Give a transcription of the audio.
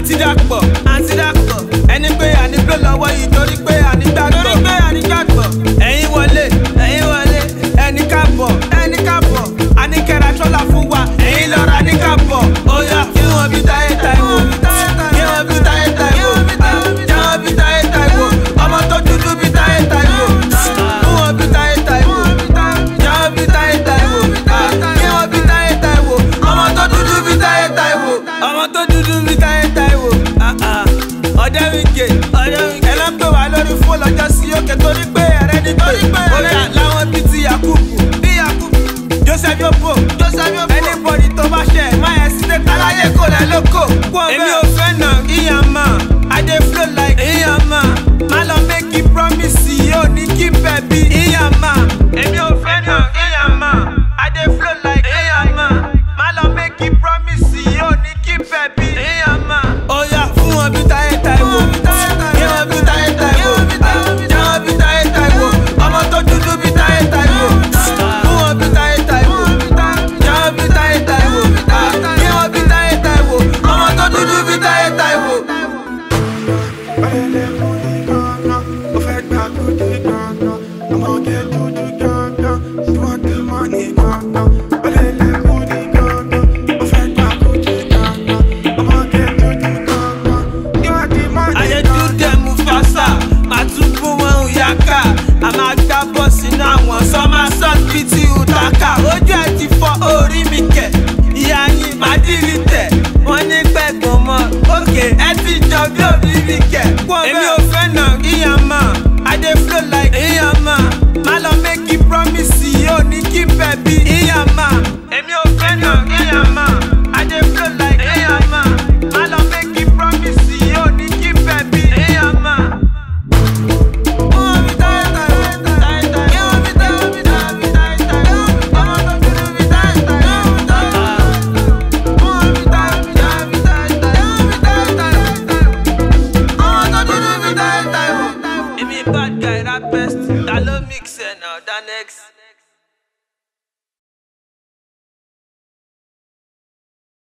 àǹtí dàpọ̀ àǹtí dàpọ̀ ẹni pé ànígbó lọ́wọ́ yìí torí pé ànígbàgbọ́ torí pé ànígbàgbọ́ ẹ̀yin wọlé ẹ̀yin wọlé ẹni káàbọ̀ ẹni káàbọ̀ àníkẹ́ra trọ́là fún wa ẹ̀yin lọ́ra ní káàbọ̀ ó yá kí wọ́n bí táyé táìwò kí wọ́n bí táyé táìwò kí wọ́n bí táyé táìwò ọmọ tó dúdú bí táyé táìwò kí wọ́n bí táyé táìwò kí wọ́n bí táyé táìwò kí wọ́n bí táyé táìwò ọmọ tó dúdú bí táyé táìwò ọmọ tó dúdú bí táyé táìwò ọdẹ wíkẹ ọdẹ wíkẹ ẹ lọ pé wà lórí fún lọ́jọ́ sí òkè torí pé ẹrẹ ní pé orí làwọn bíi ti yakubu bí yakubu joseph yobo joseph yobo anybody tó bá ṣe má yẹ sí tètè aláyé kò lẹ lóko èmi ò fẹ́ nà ìyàn mà i dey flow like ìyàn mà má lọ make you promise yóò ní kí bẹ̀ bí ìyàn mà èmi ò fẹ́ nà ìyàn mà i dey flow like ìyàn mà má lọ make you promise yóò ní kí bẹ̀ bí ìyàn mà. ó yá fún wọn bí táyé táìwò kí wọn bí táyé táìwò kí wọn bí táyé táìwò ọmọ tó dúdú bí táyé táìwò fún wọn bí táyé táìwò kí wọn bí táyé táìwò kí wọn bí táyé táìwò ọmọ tó dúdú bí táyé táìwò. Ọlẹ́lẹ̀ mú ní gángan, ó fẹ́ gbà kúdé gángan. Ọmọge dúdú gángan, you want the money gángan. Ọlẹ́lẹ̀ mú ní gángan, ó fẹ́ gbà kúdé gángan. Ọmọge dúdú gángan, you want the money ayé dúdẹ mú fásà máa tún fún wọn òyàká a máa gbá bọ́ sínú àwọn sọ́mà sọ́ọ̀t bíi ti ùtàkà ojú ẹ̀ ti fọ orí mi kẹ̀ ìyá yín máa dìrì tẹ̀ wọ́n ní pẹ̀gbọ́n mọ́ òkè ẹ ti jọ bí òbí mi kẹ̀ èmi ò fẹ́ nà ìyàn mà i dey flow like ìyàn mà má lọ make you promise yóò ní kí bẹ̀ bí ìyàn mà èmi ò fẹ́ nà ìyàn mà i dey flow like ìyàn mà má lọ make you promise yóò ní kí bẹ̀ bí ìyàn mà. Bad guy, that best. That low mix, now, that next.